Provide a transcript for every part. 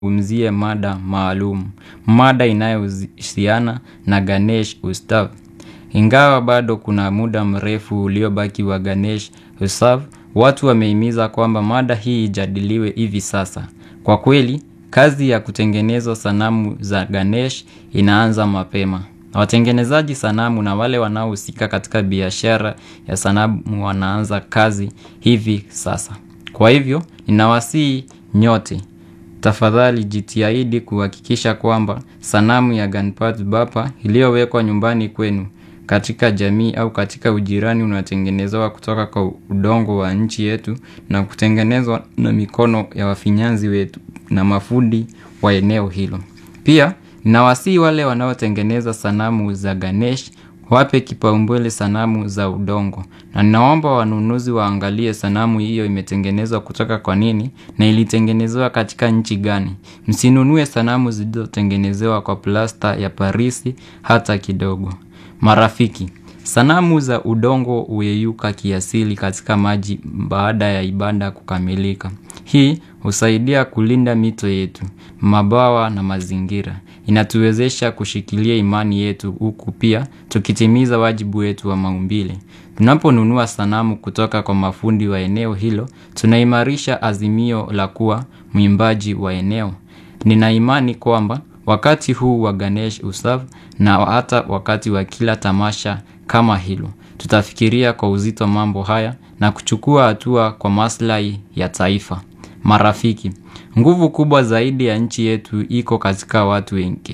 Umzie mada maalum. Mada inayohusiana na Ganesh Ustav. Ingawa bado kuna muda mrefu uliobaki wa Ganesh Ustav, watu wamehimiza kwamba mada hii ijadiliwe hivi sasa. Kwa kweli, kazi ya kutengeneza sanamu za Ganesh inaanza mapema. Watengenezaji sanamu na wale wanaohusika katika biashara ya sanamu wanaanza kazi hivi sasa. Kwa hivyo, ninawasihi nyote. Tafadhali jitahidi kuhakikisha kwamba sanamu ya Ganpati Bappa iliyowekwa nyumbani kwenu katika jamii au katika ujirani unatengenezewa kutoka kwa udongo wa nchi yetu na kutengenezwa na mikono ya wafinyanzi wetu na mafundi wa eneo hilo. Pia, ninawasihi wale wanaotengeneza sanamu za Ganesh wape kipaumbele sanamu za udongo na ninaomba wanunuzi waangalie sanamu hiyo imetengenezwa kutoka kwa nini na ilitengenezewa katika nchi gani. Msinunue sanamu zilizotengenezewa kwa plasta ya parisi hata kidogo. Marafiki, sanamu za udongo huyeyuka kiasili katika maji baada ya ibada kukamilika. Hii husaidia kulinda mito yetu, mabawa na mazingira. Inatuwezesha kushikilia imani yetu huku pia tukitimiza wajibu wetu wa maumbile. Tunaponunua sanamu kutoka kwa mafundi wa eneo hilo, tunaimarisha azimio la kuwa mwimbaji wa eneo. Nina imani kwamba wakati huu wa Ganesh Ustav na hata wakati wa kila tamasha kama hilo, tutafikiria kwa uzito mambo haya na kuchukua hatua kwa maslahi ya taifa. Marafiki, nguvu kubwa zaidi ya nchi yetu iko katika watu wengi.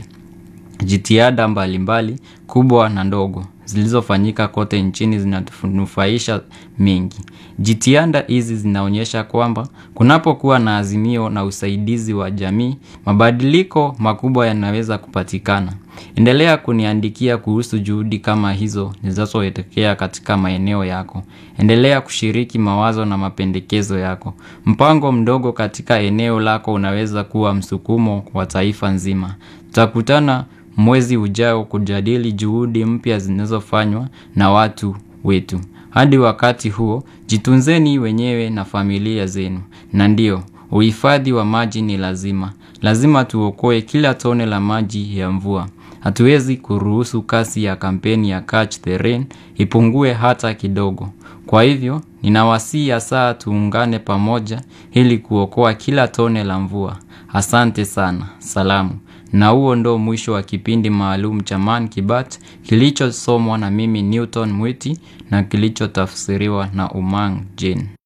Jitihada mbalimbali, kubwa na ndogo, zilizofanyika kote nchini zinatunufaisha mengi. Jitihada hizi zinaonyesha kwamba kunapokuwa na azimio na usaidizi wa jamii, mabadiliko makubwa yanaweza kupatikana. Endelea kuniandikia kuhusu juhudi kama hizo zinazotokea katika maeneo yako. Endelea kushiriki mawazo na mapendekezo yako. Mpango mdogo katika eneo lako unaweza kuwa msukumo wa taifa nzima. Tutakutana mwezi ujao kujadili juhudi mpya zinazofanywa na watu wetu. Hadi wakati huo, jitunzeni wenyewe na familia zenu. Na ndio, uhifadhi wa maji ni lazima. Lazima tuokoe kila tone la maji ya mvua. Hatuwezi kuruhusu kasi ya kampeni ya Catch the Rain ipungue hata kidogo. Kwa hivyo, ninawasihi hasa tuungane pamoja ili kuokoa kila tone la mvua. Asante sana. Salamu. Na huo ndo mwisho wa kipindi maalum cha Man Kibat kilichosomwa na mimi Newton Mwiti na kilichotafsiriwa na Umang Jane.